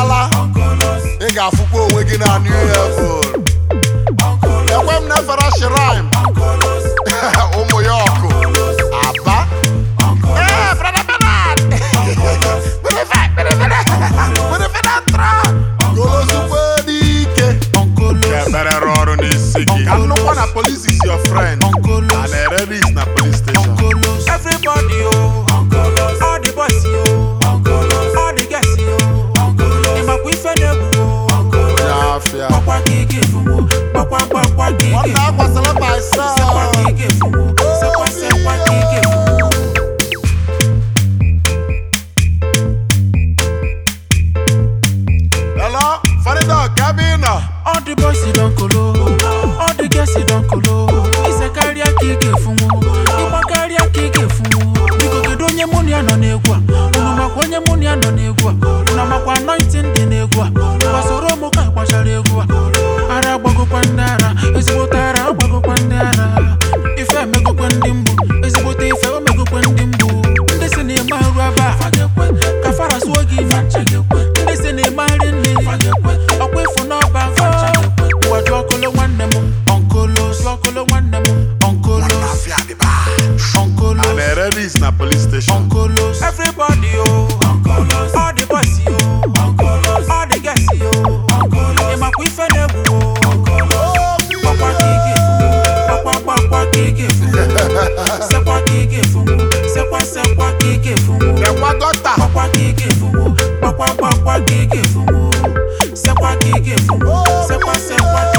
abịala ị ga-afụkwa onwe gị na new level ekwe m na-efere shiraim ụmụ ya ọkụ aba Eh, brother Bernard. Brother Fe- brother Bernard. Brother Bernard Tra. golozukwe n'ike ga-emerere ọrụ n'isi gị ka nnukwu na police is your friend a na-ere ris na police station Everybody, oh, all the boys, oh, all the girls, oh, in my quiff and onye afịa Papa kike fumu, papa papa kike nwanne akwasịrị myself Sekwa kike fumu, sekwa sekwa kike fumu hello funny dog gabina All the boys don kolo, all the girls don kolo Ise karịa kike fumu, ịgba karịa kike fumu Biko kedu onye mụ na ya nọ n'egwu a? Unu makwa onye mụ na ya nọ n'egwu a? Unu makwa anointing dị n'egwu a? Gbasoro ụmụ ka ịgbachara egwu a Ara agbagokwa ndị ara, ezigbote ara agbagokwa ndị ara Ife emegokwa ndị mgbu, ezigbote ife omegokwa ndị mgbu Ndị si na-eme arụ ebe a, ka fara zuo gị ime Ndị si na-eme nri nri, ọkwa ịfụ n'ọba Ngwa jụọ ọkụlụ nwanne m, ọnkụlụ Jụọ ọkụlụ nwanne m, ọnkụlụ afịa dịba Ọnkụlụ a na-ere ris na police station Onkolos. Everybody, oh. Onkolos. All the boys, oh. Onkolos. All the girls, oh. Onkolos. Ima kwi fene bu, oh. Onkolos. Papa kike fu. Papa papa kike fu. Sekwa kike fu. Sekwa sekwa kike fu. gekwa gọta Papa kike fu. Papa papa kike fu. Sekwa kike fu. Sekwa sekwa